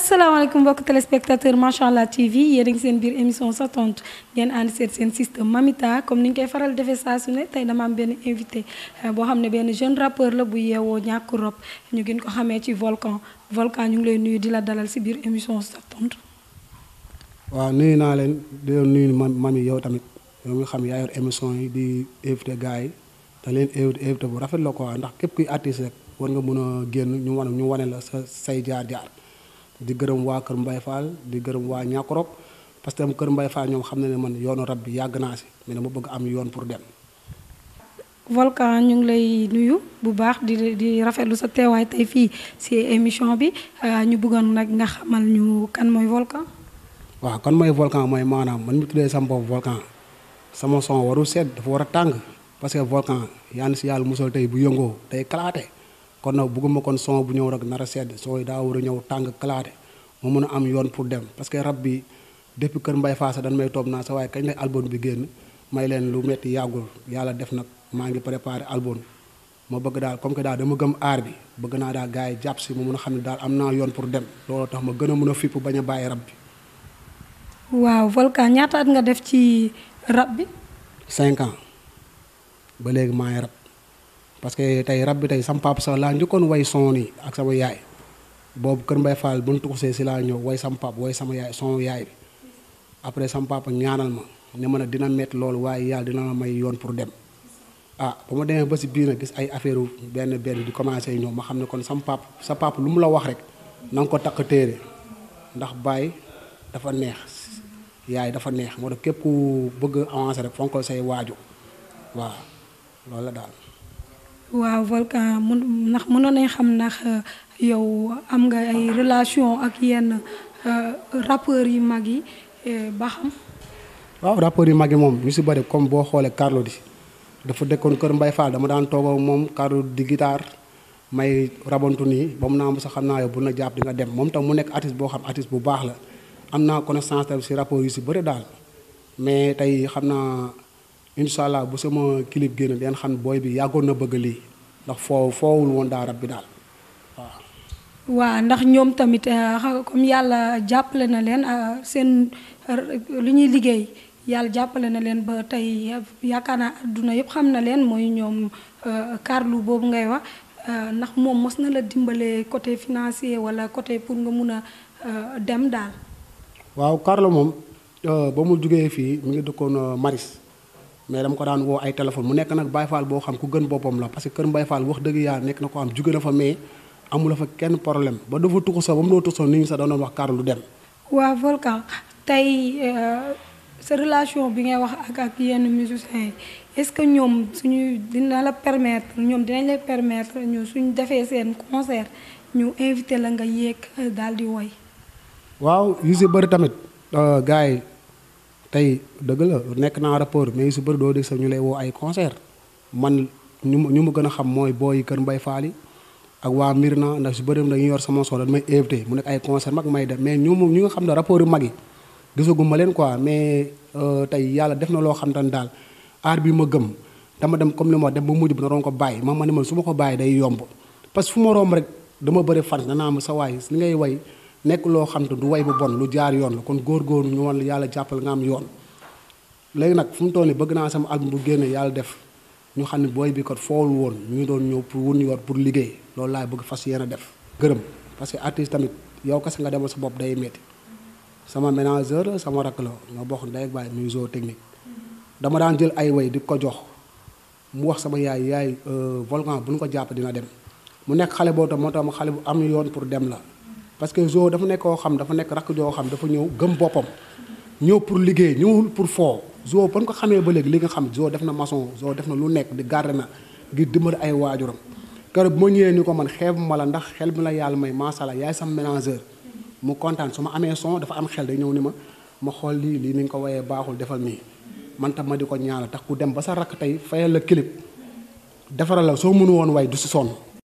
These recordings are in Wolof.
asalaamaaleykum mbokk téléspectateur macha allah TV yéen a ngi seen biir émission sa tontu ngeen ànd seet seen système Mamita comme ni ñu koy faral defee saa su ne tey dama am benn invité boo xam ne benn jeune rappeur la bu yeewoo ñàkk rob ñu gën ko xamee ci volcan volcan ñu ngi lay nuyu di la dalal si biir émission sa tontu. waaw nuyu naa leen di leen nuyu ma mami yow tamit yow mi xam yaa yor émission yi di invité gars yi te leen invité invité bu rafet la quoi ndax képp kuy artiste rek war nga mën a génn ñu wane ñu wane la sa say jaar-jaar. di gërëm waa Kër Mbaye Fall di gërëm waa Ñàkkorop parce que Kër Mbaye Fall ñoom xam na ne man yoonu rab bi yàgg naa si mais dama bëgg am yoon pour dem. Volcan ñu ngi lay nuyu bu baax di di rafetlu sa teewaay tey fii si émission bi ñu bëggoon nag nga xamal ñu kan mooy Volcan. waaw kan mooy Volcan mooy maanaam man mi tuddee sama bopp Volcan sama son warul sedd dafa war a tàng parce que Volcan yaa ngi si yàlla musal tey bu yëngoo day kalaate. kon nag bëgguma kon son bu ñëw rek nar a sedd son yi daa war a ñëw tàng kalaate mu mën a am yoon pour dem parce que rab bi depuis kër Mbay Faasa dañ may toog naa sa waaye kañ lay album bi génn may leen lu metti yàggul yàlla def nag maa ngi préparé album ma bëgg daal comme que daal dama gëm aar bi bëgg naa daal gars yi jàpp si mu mën a xam ne daal am naa yoon pour dem loolu tax ma gën a mën a fipp bañ a bàyyi rab bi. waaw Volcan ñaata at nga def ci rab bi. cinq ans ba léegi maa ngi rab. parce que tey rab bi tey sama papa sax laa njëkkoon way son yi ak sama yaay boobu Kër Mbay Fall bu ñu tuxusee si laa ñëw way sama papa way sama yaay son yaay bi après sama papa ñaanal ma ne ma ne dina métti loolu waaye yàlla dina la may yoon pour dem ah ba ma demee ba si biir nag gis ay affaire benn benn di commencé ñëw ma xam ne kon sama papa sa papa lu mu la wax rek na nga ko takk téere ndax baay dafa neex yaay dafa neex moo tax képp ku bëgg avancer rek fonkal say waaju waaw loolu la daal. waaw Volcan mun ndax mënoon nañ xam ndax yow am nga ay relation ak yenn rappeurs yu mag yi ba xam. waaw rappeurs yu mag yi moom ñu si bëri comme boo xoolee Carlou D dafa dëkkoon Kër Mbay Fall dama daan toog ak moom Carlou di guitare may rabantu nii ba mu naa sax xam naa yow bu na jàpp di nga dem moom tam mu nekk artiste boo xam artiste bu baax la am naa connaissance tamit si rappeurs yu si bëri daal mais tey xam naa. incha allah bu sama clip génn den xam booy bi yàggoon na bëgg lii ndax foo foowul woon daa rab bi daal waaw. waaw ndax ñoom tamit comme yàlla jàppale na leen seen lu ñuy liggéey yàlla jàppale na leen ba tey yaakaar naa adduna yëpp xam na leen mooy ñoom Carlou boobu ngay wax ndax moom mos na la dimbale côté financier wala côté pour nga mun a dem daal. waaw Carlou moom ba mu jugee fii mu ngi dëkkoon Maris. mais dama ko daan woo ay téléphone mu nekk nag Baye Fall boo xam ku gën boppam la parce que kër Baye Fall wax dëgg yàlla nekk na ko am jóge na fa mais amula fa kenn problème ba dafa tuxu sax ba mu doon tuxu sax nit ñi sax doon wax Carlou dem. waaw Volcan tey sa relation bi ngay wax ak ak yenn musiciens yi est-ce que ñoom suñu dina la permettre ñoom dinañ la permettre ñu suñu defee seen concert ñu invité la nga yéeg daal di woy waaw yu si bëri tamit gars yi tey dëgg la nekk naa rapport mais su bëri doo dégg sax ñu lay woo ay concert man ñu ñu ma gën a xam mooy booy Kër Mbay Faal yi ak waa Mirna ndax su bëri dañuy yor sama son dañ may invité mu nekk ay concert mag may dem mais ñu ñu nga xam ne rapport yu mag yi gisaguma leen quoi mais tey yàlla def na loo xam tan daal aar bi ma gëm dama dem comme li ma dem ba mujj bi na doon ko bàyyi ma ma ne man su ma ko bàyyi day yomb parce que fu ma romb rek dama bëri fan danaa ma sa waay li ngay way nekk loo xam te du way bu bon lu jaar yoon la kon góor-góor ñu wan yàlla jàppal nga am yoon léegi nag fu mu toll nii bëgg naa sama album bu génne yàlla def ñu xam ne booy bi kat foowul woon ñu ngi doon ñëw pour wun yor pour liggéey loolu laay bëgg fas yéen a def gërëm parce que artiste tamit yow kese nga demal sa bopp day metti sama ménageur sama rakk la nga bokk ndey ak baay muy zoo technique dama daan jël ay way di ko jox mu wax sama yaay yaay volcan bu ñu ko jàpp dina dem mu nekk xale boo tam moo tax xale bu am yoon pour dem la parce que zoo dafa nekk koo xam dafa nekk rakk joo xam dafa ñëw gëm boppam ñëw pour liggéey ñëwul pour foo zoo ba ñu ko xamee ba léegi li nga xam zoo def na maçon zoo def na lu nekk di garde na ngir dimbali ay waajuram keroog bu ma ñëwee ni ko man xeebu ma la ndax xel bi la yàlla may macha allah yaay sama mélangeur mu kontaan su ma amee son dafa am xel day ñëw ni ma ma xool lii lii ni nga ko wayee baaxul defal nii man tam ma di ko ñaanal tax ku dem ba sa rakk tey fayal la clip defaral la soo mënu woon way du si sonn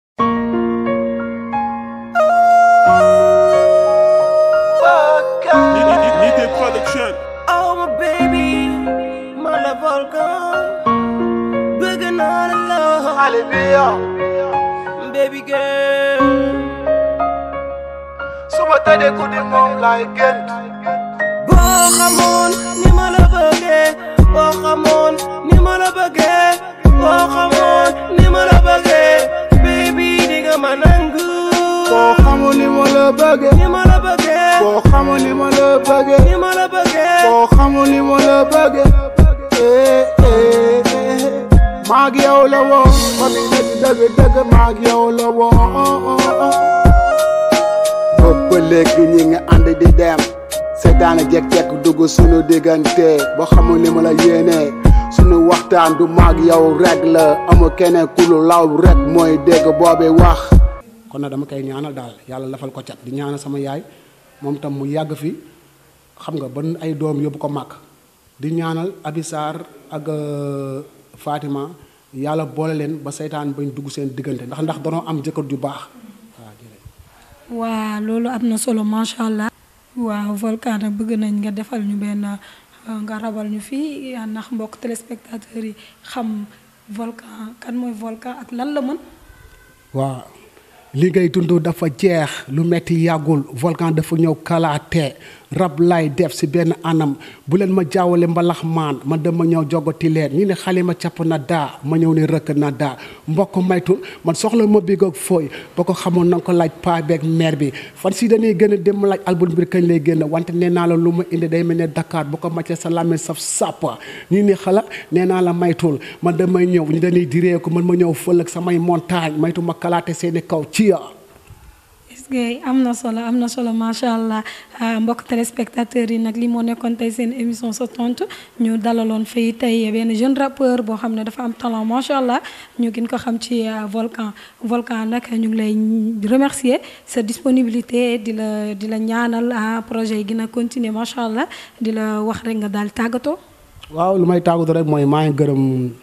Nité Production. Oh my baby, ma la volcan. Bëgg naa la la. Baby girl. suba tëddee ku di moom laay gént boo xamoon ni ma la bëggee boo xamoon ni ma la bëggee boo xamoon ni ma la bëggee baby di nga ma nangu boo xamul ni ma la bëggee ni ma la bëggee boo xamul ni ma la bëggee ni ma la bëggee boo xamul ni ma la bëggee eh eh eh maag yow la woon ba mi nekk dëgg dëgg maag yow la woon boobu ba léegi ñi nga ànd di dem seetaane jekk-jekk dugg sunu diggante boo xamul ni ma la yéenee sunu waxtaan du maag yow rek la amul keneen ku lu law rek mooy dégg boobi wax kon nag dama koy ñaanal daal yàlla lafal ko cat di ñaanal sama yaay moom tam mu yàgg fi xam nga ba ay doom yóbbu ko màkk di ñaanal Abisar ak euh, Fatima yàlla boole leen ba seytaan bañ dugg seen diggante ndax ndax danoo am jëkkër ju baax waaw jërëjëf. waa loolu am na solo macha allah. waaw volcan nag bëgg nañ nga defal ñu benn euh, nga rabal ñu fii ndax mbokk téléspectateurs yi xam volcan kan mooy volcan ak lan la mën. waaw li ngay dund dafa jeex lu metti yàggul volcan dafa ñëw kalaate rab lay def si benn anam bu leen ma jaawale mbalax maan ma dama ñëw jogoti leen ñi ne xale ma capp na daa ma ñëw ne rëkk na daa mbokk maytul man soxla ma big ak fooy ba ko xamoon na nga ko laaj paa beeg maire bi fan si dañuy gën a dem laaj album bi kañ lay génn wante nee naa la lu ma indi day mel ne Dakar bu ko màccee sa làmmiñ saf sàppa ñii ni xala nee naa la maytul man damay ñëw ñu dañuy diree ko man ma ñëw fël ak samay montagne maytu ma kalaate seeni kaw ci ya est-ce que am na solo am na solo macha allah mbokk téléspectateurs yi nag li moo nekkoon tey seen émission sa tontu ñu dalaloon fii tey benn jeune rappeur boo xam ne dafa am talent macha allah ñu gën ko xam ci volcan volcan nag ñu ngi lay remercier sa disponibilité di la di la ñaanal projet yi gën a continuer macha allah di la wax rek nga daal tàggatoo. waaw lu may tàggatoo rek mooy maa ngi gërëm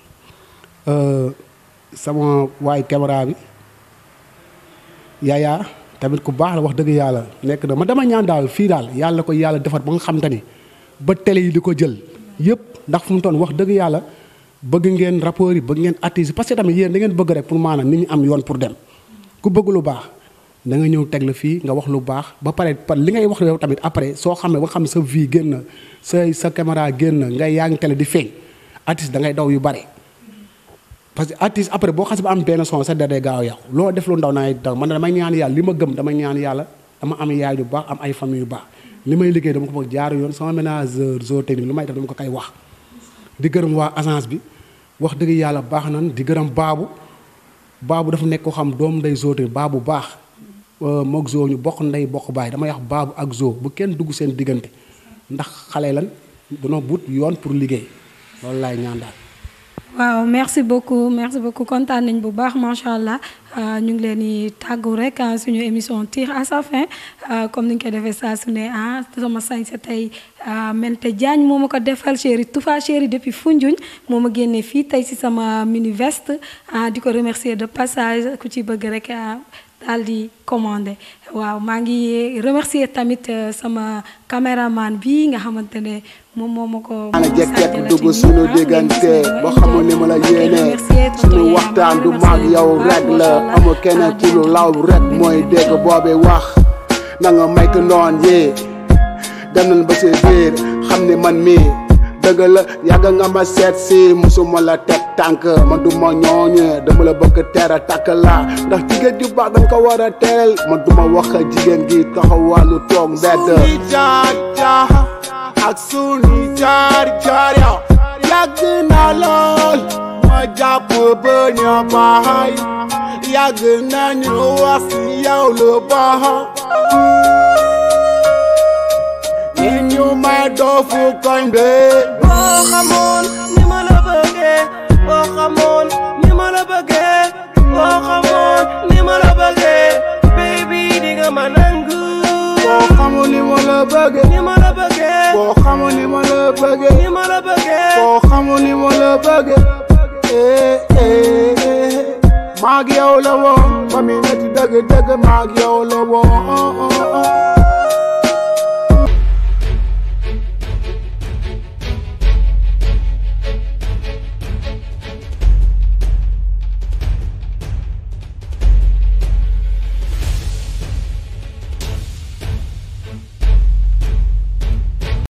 sama waay caméra bi yaayaa tamit ku baax la wax dëgg yàlla nekk na ma dama ñaan daal fii daal yàlla ko yàlla defar ba nga xam te ni ba télé yi di ko jël yëpp ndax fu mu toon wax dëgg yàlla bëgg ngeen rapport yi bëgg ngeen artistes parce que tamit yéen da ngeen bëgg rek pour maanaam nit ñi am yoon pour dem ku bëgg lu baax da nga ñëw teg la fii nga wax lu baax ba pare par li ngay wax yow tamit après soo xamee ba nga xam ne sa vie génn sa sa caméra génn ngay yaa ngi télé di feeñ artiste da ngay daw yu bare parce que artiste après boo xas ba am benn son sa der day gaaw a yàqu loo def lu ndaw naa daw man damay ñaan yàlla li ma gëm damay ñaan yàlla dama am yaay yu baax am ay famille yu baax li may liggéey dama ko bëgg jaar yoon sama ménageur zoo technique lu may def dama ko koy wax di gërëm waa agence bi wax dëgg yàlla baax nan di gërëm baabu baabu dafa nekk ko xam doom nday zoo technique baabu baax moog zoo ñu bokk ndey bokk baay damay wax baabu ak zoo bu kenn dugg seen diggante ndax xale lan danoo but yoon pour liggéey loolu laay ñaan daal waaw merci beaucoup merci beaucoup kontaan nañ bu baax macha allah ñu ngi leen di tàggu rek suñu émission tire à sa fin comme ni ñu koy defee saa su ne ah sama sañse tey Mente Diagne moo ma ko defal chéri Toufa chéri depuis Foundiougne moo ma génnee fii tey si sama mini veste di ko remercier de passage ku ci bëgg rek daal di commandé waaw maa ngi remercier tamit sama caméraman bi nga xamante ne moom moo ma ko. ana jekk-jekk dugg sunu diggante boo xamul ni ma la yéenee sunu waxtaan du maag yow rek la amul keneen ku lu law rek mooy dégg boobi wax na nga maytu noon yi dem nañ ba si biir xam ni man mii dëgg la yàgg nga ma seet si musuma la teg tànk man du ma ñooñu dama la bëgg teera takk la ndax jigéen ju baax dañ ko war a teel man du ma wax jigéen gi taxawaalu toog mbedd ak sunu jaar jaar yow yàgg na lool ma jàpp ba ñu baay yàgg nañu wax si yow lu baax ñi ñu may doofu koñ bi boo xamoon ni ma la bëggee boo xamoon ni ma la bëggee boo xamoon ni ma la bëggee baby di nga ma nangu boo xamul ni ma la bëggee ni ma la bëggee boo xamul ni ma la bëggee ni ma la bëggee boo xamul ni ma la bëggee eh eh eh maag yow la woon ba mi nekk dëgg dëgg maag yow la woon